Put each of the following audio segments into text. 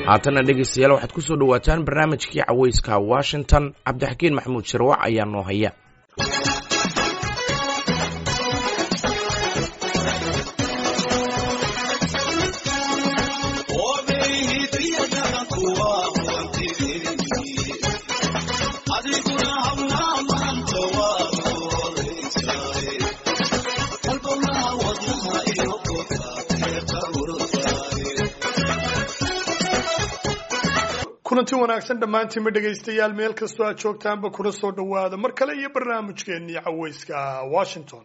haatana dhegaystayaal waxaad ku soo dhowaataan barnaamijkii cawayska washington cabdixakiin maxamuud sharwac ayaa noo haya kulanti wanaagsan dhammaantiinma dhegaystayaal meel kastoo aad joogtaanba kuna soo dhowaada mar kale iyo barnaamijkeennii cawayska washington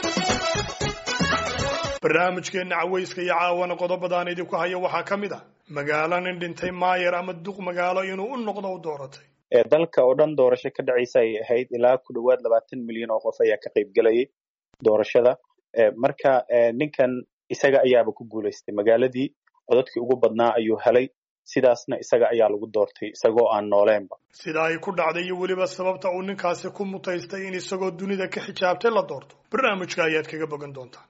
barnaamijkeenna cawayska iyo caawana qodobadaan idinku haya waxaa ka mid ah magaalo nin dhintay maayer ama duq magaalo inuu u noqdo u dooratay dalka oo dhan doorasho ka dhacaysa ay ahayd ilaa ku dhowaad labaatan milyan oo qof ayaa ka qayb gelayay doorashada marka ninkan isaga ayaaba ku guulaystay magaaladii codadkii ugu badnaa ayuu helay sidaasna isaga ayaa lagu doortay isagoo aan nooleenba sida ay ku dhacday iyo weliba sababta uu ninkaasi ku mutaystay in isagoo dunida ka xijaabtay la doorto barnaamijka ayaad kaga bogan doontaan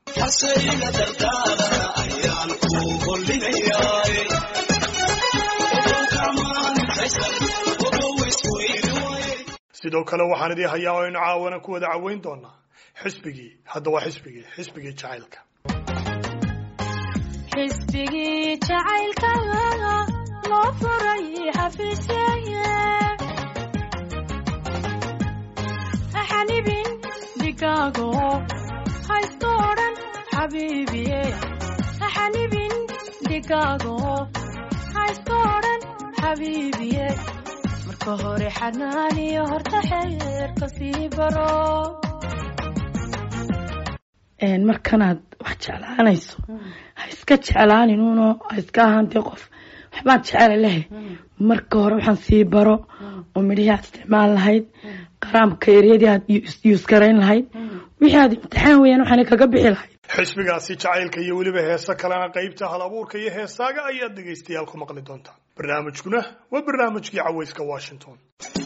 sidoo kale waxaan idii hayaa oo aynu caawana ku wada caweyn doonaa xisbigii hadda waa xisbigii xisbigii jacaylka xisbigii jacaylka loo furay xafiisyaye xanibin digaago haysto odhan xabiibiye xanibin digaago haysto odhan xabiibiye marka hore xanaaniyo horta xeerka sii baro markanaad wax jeclaanayso ha iska jeclaaninuno ha iska ahaantee qof waxbaad jecela lehe marka hore waxaan sii baro oo midhihii aad isticmaal lahayd qaraamka eryadii aad yuusgarayn lahayd wixii aad imtixaan weyaan waxaana kaga bixi lahayd xisbigaasi jacaylka iyo weliba heese kalena qaybta hal abuurka iyo heesaaga ayaad dhegaystayaal ku maqli doontaan barnaamijkuna waa barnaamijkii cawayska washington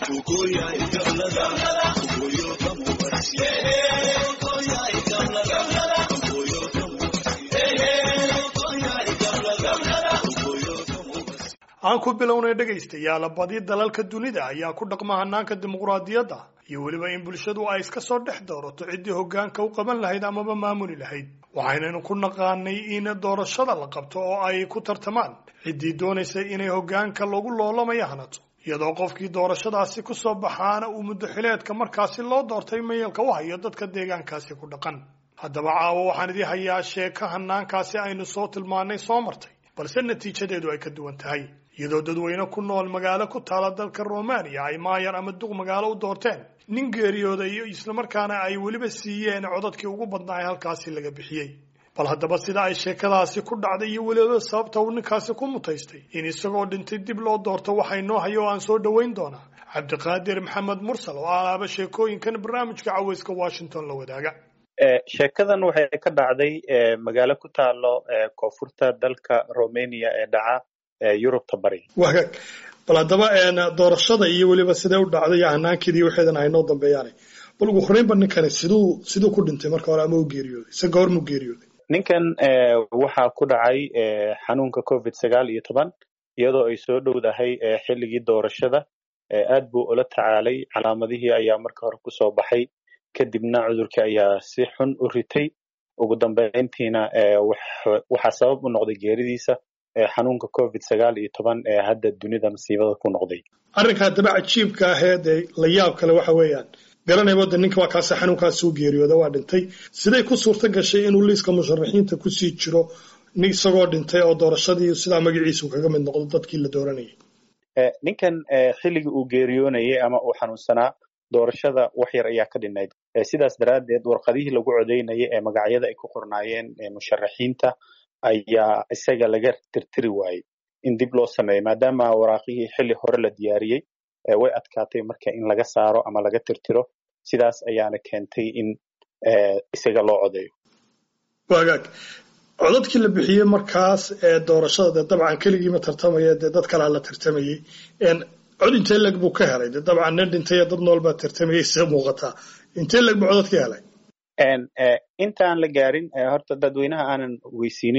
aan ku bilownay dhegaystayaal badi dalalka dunida ayaa ku dhaqma hanaanka dimuqraadiyadda iyo weliba in bulshadu ay iska soo dhex doorato ciddii hoggaanka u qaban lahayd amaba maamuli lahayd waxaynaynu ku naqaanay in doorashada la qabto oo ay ku tartamaan ciddii doonaysay inay hoggaanka lagu loolamayo hanato iyadoo qofkii doorashadaasi ku soo baxaana uu muddo xileedka markaasi loo doortay mayalka u hayo dadka deegaankaasi ku dhaqan haddaba caawo waxaan idii hayaa sheeko hanaankaasi aynu soo tilmaanay soo martay balse natiijadeedu ay ka duwan tahay iyadoo dadweyne ku nool magaalo ku taala dalka romaniya ay maayar ama duq magaalo u doorteen nin geeriyooda iyo islamarkaana ay weliba siiyeen codadkii ugu badnaa ee halkaasi laga bixiyey bal haddaba sida ay sheekadaasi ku dhacday iyo weliba sababta uu ninkaasi ku mutaystay in isagoo dhintay dib loo doorto waxay noo hayo oo aan soo dhoweyn doonaa cabdiqaadir maxamed mursal oo alaaba sheekooyinkan barnaamijka cawayska washington la wadaaga sheekadan waxay ka dhacday magaalo ku taalo koonfurta dalka romania ee dhaca yurubta bari wagaag bal haddaba doorashada iyo weliba sidee u dhacday iyo hanaankeedii waxeedan aynoo dambeeyaanay bal ugu horreynba ninkani siduu siduu ku dhintay marka hore ama u geeriyooday se goor muu geeriyooday ninkan waxaa ku dhacay xanuunka covid sagaal iyo toban iyadoo ay soo dhowdahay xilligii doorashada aad buu ula tacaalay calaamadihii ayaa marka hore kusoo baxay kadibna cudurkii ayaa si xun u ritay ugu dambeyntiina waxaa sabab u noqday geeridiisa xanuunka covid sagaal iyo toban ee hadda dunida masiibada ku noqday arrinka haddaba cajiibka ahee dee la yaab kale waxa weeyaan garanayba de ninka waa kaasi xanuunkaasi u geeriyooda waa dhintay siday ku suurto gashay inuu liiska musharaxiinta kusii jiro isagoo dhintay oo doorashadii sidaa magaciisu kaga mid noqdo dadkii la dooranayay ninkan xilligii uu geeriyoonayay ama uu xanuunsanaa doorashada wax yar ayaa ka dhinayd sidaas daraaddeed warqadihii lagu codeynayay ee magacyada ay ku qornaayeen musharaxiinta ayaa isaga laga tirtiri waayey in dib loo sameeyo maadaama waraaqihii xilli hore la diyaariyey way adkaatay marka in laga saaro ama laga tirtiro sidaas ayaana keentay in isaga loo codeeyo wagaag codadkii la bixiyey markaas ee doorashada dee dabcan keligiima tartamaya dee dad kalaa la tartamayey cod intee leg buu ka helay dee dabcan nin dhintay dad nool baa tartamayay sida muuqataa intee leg buu codad ka helay intaan la gaarin horta dadweynaha aanan weysiinin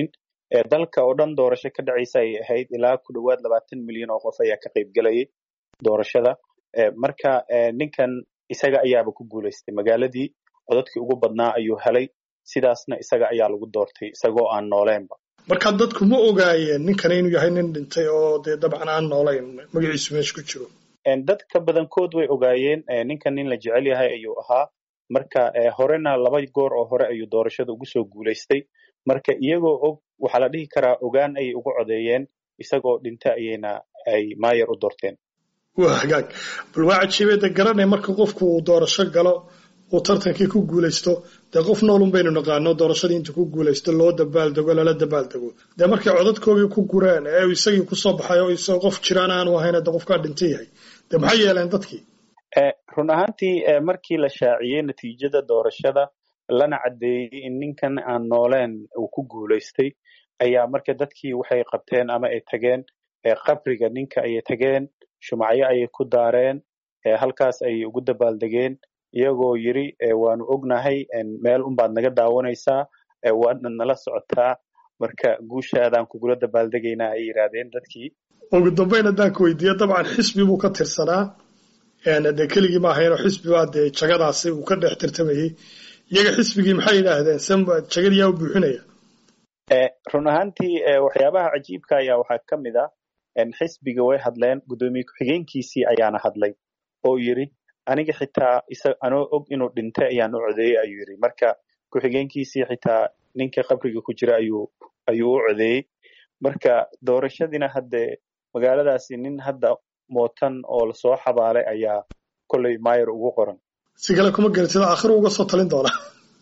dalka oo dhan doorasho ka dhacaysa ay ahayd ilaa ku dhowaad labaatan milyan oo qof ayaa ka qayb gelayay doorashada marka ninkan isaga ayaaba ku guulaystay magaaladii codadkii ugu badnaa ayuu helay sidaasna isaga ayaa lagu doortay isagoo aan nooleenba marka dadku ma ogaayeen ninkan inuu yahay nin dhintay oo dee dabcan aan noolayn magaciisu meesha ku jiro dadka badankood way ogaayeen ninkan nin la jecel yahay ayuu ahaa marka horena laba goor oo hore ayuu doorashada ugu soo guulaystay marka iyagoo og waxaa la dhihi karaa ogaan ayay ugu codeeyeen isagoo dhinta ayayna ay maayer u doorteen waa hagaag bal waa cajiibada garanay marka qofku uu doorasho galo uu tartankii ku guulaysto dee qof noolun baynu naqaano doorashadii intuu ku guulaysto loo dabaaldego lala dabaaldego dee markay codadkoogii ku gureen ee isagii kusoo baxay oo isagoo qof jiraan aanu ahayn de qofkaa dhinta yahay dee maxay yeeleen dadkii run ahaantii markii la shaaciyey natiijada doorashada lana caddeeyey in ninkan aan nooleen uu ku guulaystay ayaa marka dadkii waxay qabteen ama ay tageen qabriga ninka ayay tageen shumacyo ayay ku daareen halkaas ayay ugu dabaaldegeen iyagoo yiri waanu ognahay meel unbaad naga daawanaysaa waadna nala socotaa marka guushaadaan kugula dabaaldegaynaa ay yidhaahdeen dadkii ugu dambayn haddaan ku weydiiyo dabcan xisbi buu ka tirsanaa dee keligii ma ahaynoo xisbi baa dee jagadaasi uu ka dhex tirtamayey iyaga xisbigii maxay yidhaahdeen samba jagadiyaa u buuxinaya run ahaantii waxyaabaha cajiibka ayaa waxaa ka mid ah xisbiga way hadleen guddoomiye ku-xigeenkiisii ayaana hadlay oo yiri aniga xitaa anoo og inuu dhintay ayaan u codeeyey ayuu yiri marka ku-xigeenkiisii xitaa ninka qabriga ku jira ayuu ayuu u codeeyey marka doorashadiina hadde magaaladaasi nin hadda mootan oo lasoo xabaalay ayaa kolley mayer ugu qoran si kale kuma garatid aakhiru uga soo talin doonaa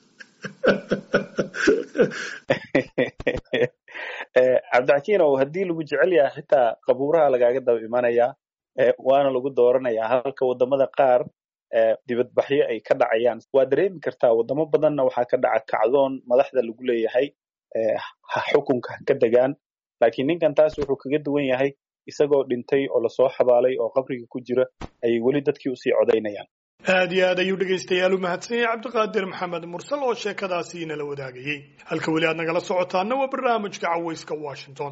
cabdixakiin oo haddii lagu jecel yahay xitaa qabuuraha lagaaga daba imanayaa waana lagu dooranayaa halka wadamada qaar dibadbaxyo ay ka dhacayaan waa dareemi kartaa wadamo badanna waxaa ka dhaca kacdoon madaxda lagu leeyahay xukunka ka degaan laakiin ninkan taas wuxuu kaga duwan yahay isagoo dhintay oo lasoo xabaalay oo qabriga ku jira ayay weli dadkii usii codaynayaan aad iyo aad ayuu dhegaystayaal u mahadsan yahay cabdiqaadir maxamed mursal oo sheekadaasi inala wadaagayey halka weli aad nagala socotaana waa barnaamijka cawayska washington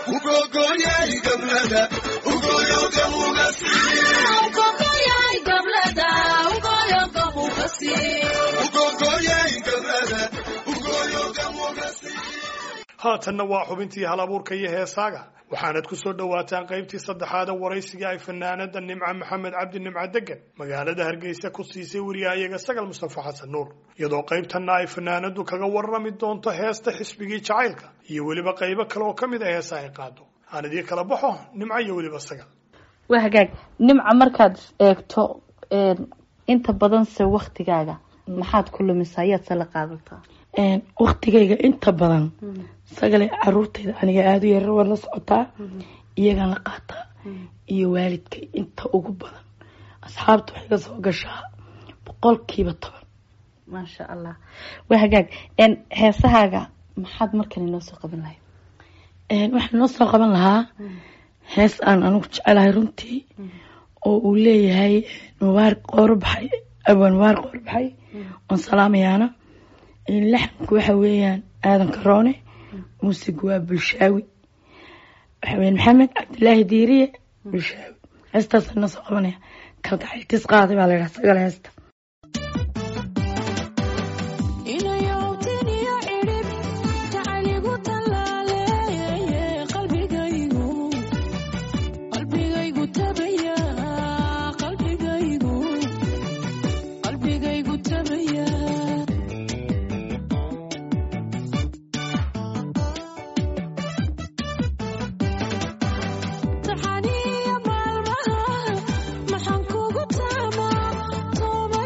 haatanna waa xubintii hal abuurka iyo heesaaga waxaanad ku soo dhowaataan qaybtii saddexaada waraysiga ay fanaanada nimca maxamed cabdi nimca degan magaalada hargeysa ku siisay wariyahayaga sagal mustafa xasan nuur iyadoo qaybtanna ay fanaanadu kaga warrami doonto heesta xisbigii jacaylka iyo weliba qaybo kale oo ka mid a heesa ay qaado aan idii kala baxo nimco iyo weliba sagal waa hagaag nimca markaad eegto inta badanse waktigaaga maxaad ku lumisaa yaadse la qaadataa waktigayga inta badan sagale caruurtayda aniga aada u yarar waan la socotaa iyagaan la qaataa iyo waalidkay inta ugu badan asxaabta waxay ka soo gashaa boqolkiiba toban maasha allah waa hagaag heesahaaga maxaad markan inoo soo qaban lahayd waxaan inoo soo qaban lahaa hees aan anigu jecelahay runtii oo uu leeyahay mubaar qoorbaxay abaan mubaar qoorbaxay oon salaamayaana laxanku waxa weeyaan aadan karoone muusigu waa bulshaawi waxa weyan maxamed cabdilaahi diiriye bulshaawi heestaasaan inoo soo qabanaya kalgacayltis qaaday baa la yidhaha sagal heesta maxaan kugu taamaa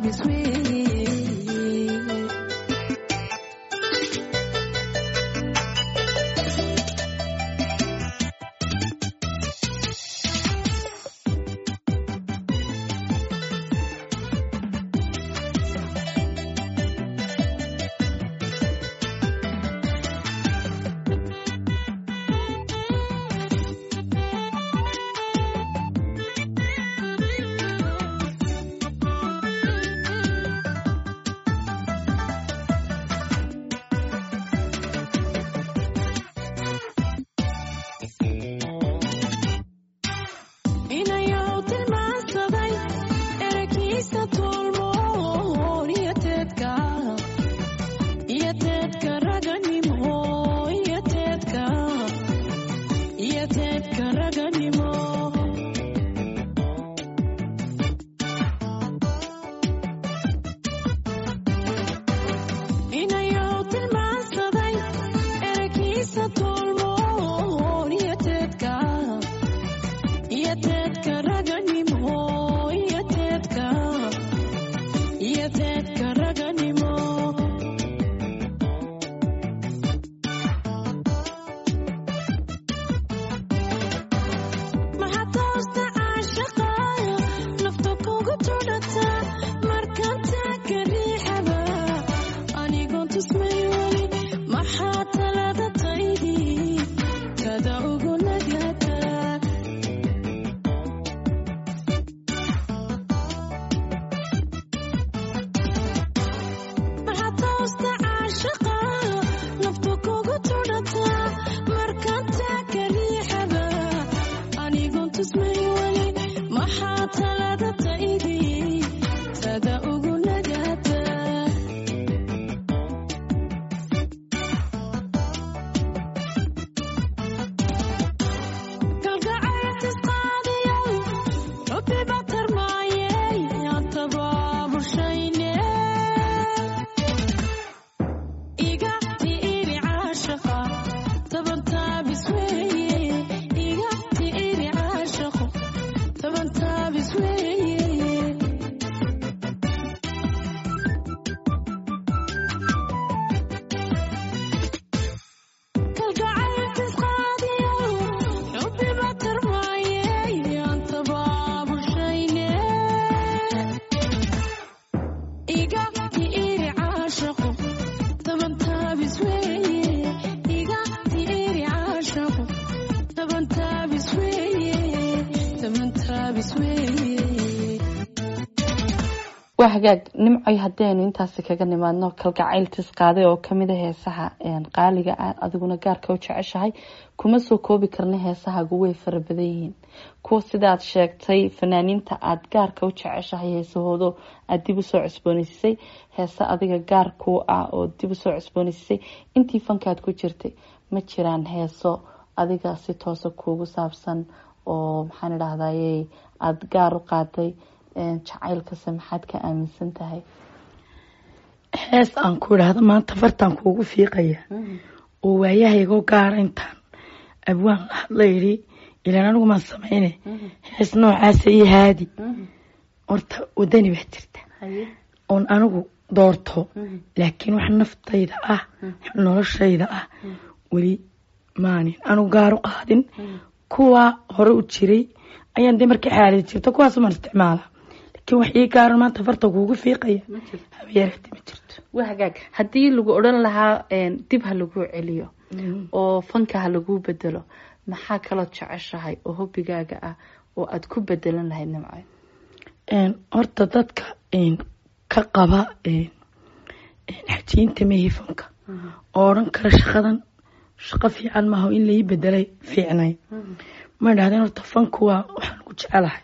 taabis weeye inayow tilmaansaday eragiisa tolmoon iyo teedka iyo teedka raganimo iyo teedka iyo teedka raganimo inayow tilmaansaday eragiisa tolmoon iyo teedka iyo teedka raganimo iyo teedka iyo teedka raganimo maxaa toosta caashaqa nafta kugu tudhata markanta ka riixaba anigoon tusmay weli maxaa talada taydii kada ugu nagata maxaa toosta caashaqa nafta kugu tudhata markanta ka riixaba anigoon tusmay weli maxaa talada taydii tada ugu nagata kalgacayltis qaadiyow rabbi baa tarmaayey aan tabaabushayne iga tiiri caashaqa taban taabis weeye iga tiiri caashaqo taban taabis weeye kalgacayltis qaadiyow xubbi baa tarmaayey aan tabaabushayne iga tiiri caashaqo taban taabis weeye iga tiiri caashaqo taban taabis weeye taban taabis weeye waa hagaag nimcoy haddaynu intaasi kaga nimaadno kalgacayltis qaaday oo kamida heesaha qaaliga ah adiguna gaarka u jeceshahay kuma soo koobi karna heesahaagu way fara badan yihiin kuwa sidaad sheegtay fanaaniinta aada gaarka u jeceshahay heesahoodo aada dib usoo cusbooneysisay heese adiga gaar kuu ah oo dib usoo cusbooneysisay intii fankaad ku jirtay ma jiraan heeso adiga si toosa kuugu saabsan oo maxaan idhahdaye aada gaar u qaaday jacaylkase maxaad ka aaminsan tahay hees aan ku idhaahdo maanta fartaan kuugu fiiqaya oo waayahaygoo gaara intaan abwaan la hadla yidhi ilaan anigu maan samayne hees noocaasa iyo haadi horta wadani baa jirta oon anigu doorto laakiin wax naftayda ah noloshayda ah weli maanin anigu gaar u qaadin kuwa hore u jiray ayaan dee markii xaaladi jirta kuwaasumaan isticmaala laakiin wax ii gaaran maanta farta kuugu fiiqaya habeyareeti ma jirto waa hagaag haddii lagu odhan lahaa dib ha lagu celiyo oo fanka ha lagu bedelo maxaa kaloo jeceshahay oo hobigaaga ah oo aada ku bedelan lahayd nimco horta dadka ka qaba xajiinta mehi fanka oo odhan kara shaqadan shaqo fiican maaha in lai bedelay fiicnay ma idhahdeen horta fanku waa waxaan ku jecelahay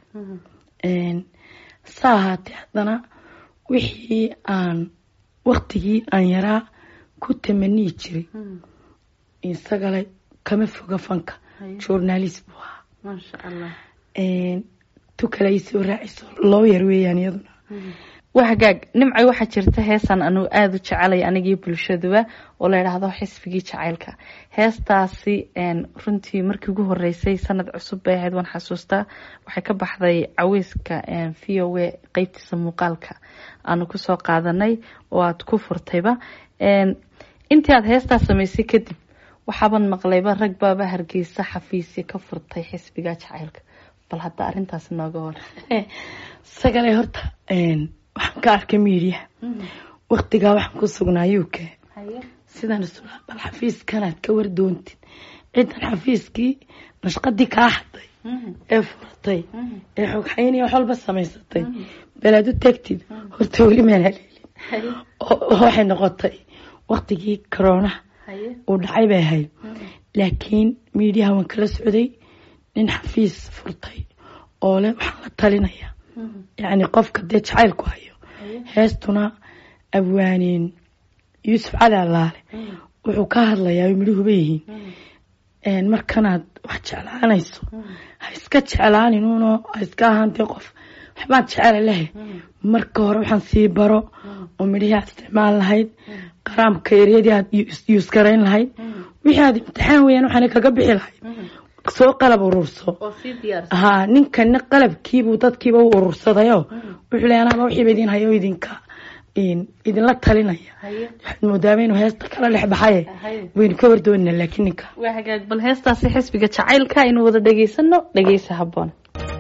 sa ahaatee haddana wixii aan waktigii aan yaraa ku tamaniyi jiray isagale kama foga fanka journalist buu ahaa maasha allah tu kale ay soo raaciso loo yar weeyaan iyaduna waa hagaag nimcay waxaa jirta heesaan anugu aada u jecelay anigii bulshaduba oo la yidhaahdo xisbigii jacaylka heestaasi runtii markii ugu horeysay sanad cusub bay ahayd waan xasuustaa waxay ka baxday caweyska v o a qeybtiisa muuqaalka aanu kusoo qaadanay oo aada ku furtayba intii aada heestaa samaysay kadib waxaaban maqlayba rag baaba hargeysa xafiisya ka furtay xisbiga jacaylka bal hadda arintaas nooga hor sagale horta waxaan ka arkay miidiya waktigaa waxaan ku sugnaa uk sidaan isulaa bal xafiiskanaad ka wardoontid cidan xafiiskii nashqadii kaa xaday ee furatay ee xogxaynaya wax walba samaysatay balaad u tagtid horta weli maan haleelin waxay noqotay waktigii coroonaha uu dhacay bay ahayd laakiin miidiyaha waan kala socday nin xafiis furtay oo leh waxaan la talinaya yacni qofka dee jacaylku hayo heestuna abwaaneen yuusuf cali allaale wuxuu ka hadlayaa midhuhuba yihiin markanaad wax jeclaanayso ha iska jeclaanin uno ha iska ahaantee qof waxbaad jecela lehe marka hore waxaan sii baro oo midhihii aad isticmaal lahayd qaraamka eryadii aad yuusgarayn lahayd wixii aad imtixaan weyaan waxaana kaga bixi lahayd soo qalab ururso haa ninkana qalabkiibuu dadkiiba u urursadayo wuxuu leey anaaba wixiiba idin hayo idinka idinla talinaya waxaad moodaaba inuu heesta kala dhex baxaye waynu ka wardoonina laakiin ninka waa hagaag bal heestaasi xisbiga jacaylka aynu wada dhegaysano dhegeysa habboon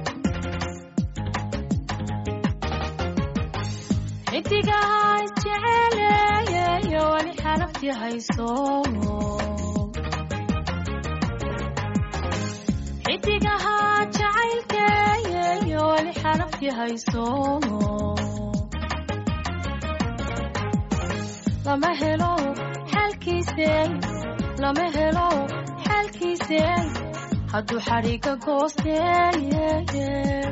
xidigaha isjeceleeyeyo wali xalafti hayso xidigaha jacaylkeeyeyo wali xalafti hayso lama helo xalkiise lama helo xalkiise hadduu xadhiga goosteeye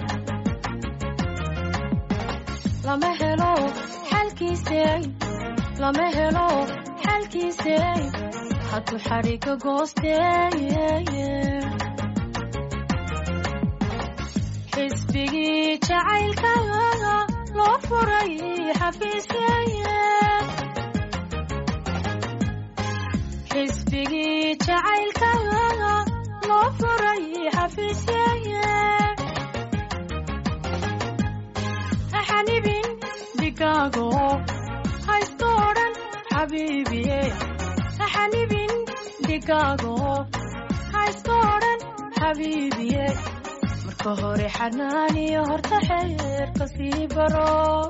lama helo xalkiise lama helo xalkiise hadduu xadhiga goosteeye xisbigii jacaylka loo furay xafiisyeye xisbigii jacaylka loo furay xafiisyeye xanibin digaago haysto odhan xabiibiye xanibin digaago haysto odhan xabiibiye marka hore xanaaniyo horta xeerka sii baro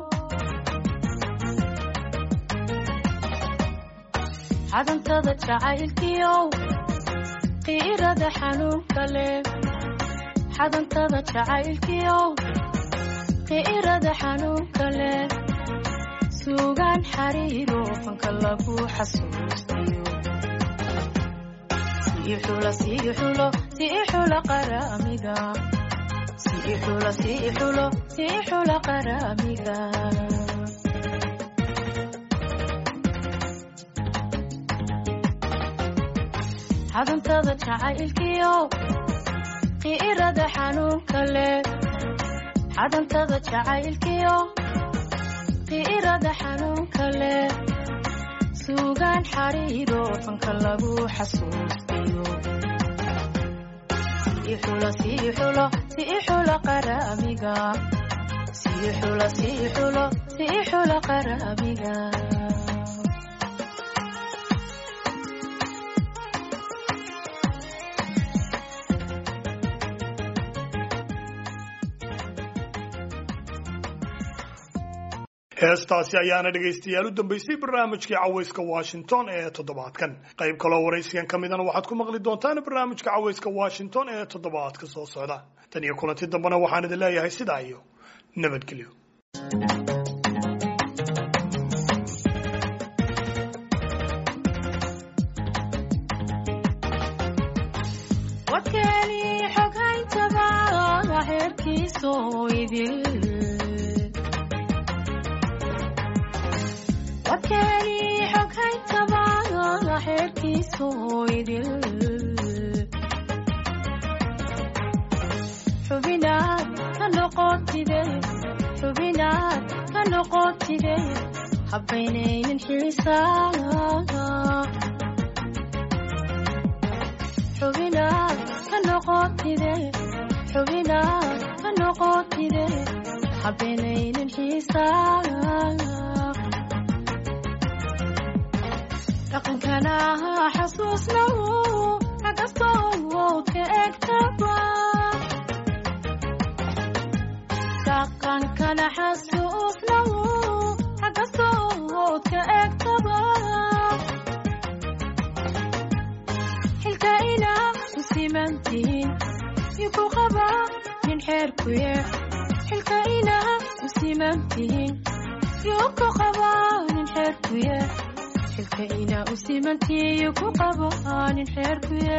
xadantada jacaylkiyow qiirada xanuunka leh xadantada jacaylkiyow qiirada xanuunka leh suugaan xariiro fanka lagu xasuustiyo sii xulo sii xulo sii xulo qaraamiga sii xulo sii xulo sii xulo qaraamiga xadantada jacaylkiyo qiirada xanuunka leh xadantada jacaylkiyo qiirada xanuunka leh suugaan xariiro fanka lagu xasuustiyo sii xulo sii xulo sii xulo qaraamiga sii xulo sii xulo sii xulo qaraamiga heestaasi ayaana dhegaystayaal u dambaysay barnaamijkii cawayska washington ee toddobaadkan qayb kaloo waraysigan ka midana waxaad ku maqli doontaan barnaamijka cawayska washington ee toddobaadka soo socda tan iyo kulanti dambena waxaan idin leeyahay sidaa iyo nabadgelyo warkeeni xoghayntaba xeerkiiso idil warkeeni xoghayntaba xeerkiiso idil xubinaad ka noqotide xubinaad ka noqotide habaynaynin xiisaa xubinaad ka noqotide xubinaad ka noqotide habaynaynin xiisaa dhaqankana xasuusnaw xagastood ka egtaba dhaqankana xasuusnaw xagastood ka egtaba xilka inaa u simantihiin iku qaba nin xeerkuye xilka inaa u simantihiin yuku qaba nin xeerkuye xilka inaa u simantihiin ku qaba nin xeerkuye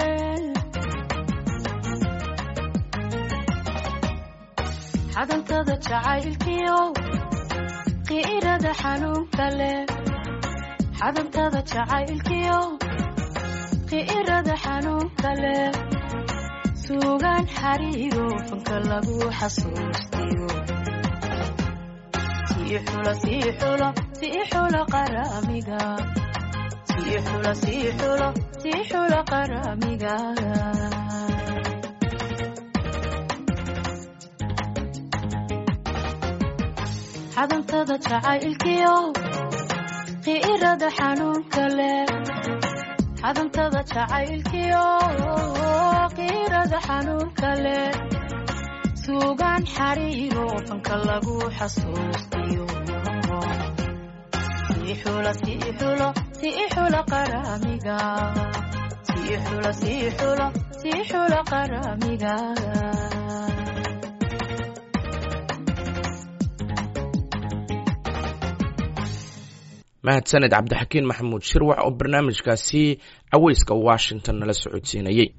xadantada jacaylkiyo qiirada xanuunka leh xadantada jacaylkiyo qiirada xanuunka leh suugaan xariiro fanka lagu xasuustiyo sii xulo sii xulo sii xulo qaramiga sii xulo sii xulo sii xulo qaramiga xadantada jacaylkiyo qiirada xanuunka leh xadantada jacaylkiyo qiirada xanuunka leh suugaan xariiro fanka lagu xasuustiyo sii xulo sii xulo sii xulo qaramiga sii xulo sii xulo sii xulo qaramiga mahadsaned cabdixakiin maxamuud shirwax oo barnaamijkaasi caweyska washington nala socodsiinayey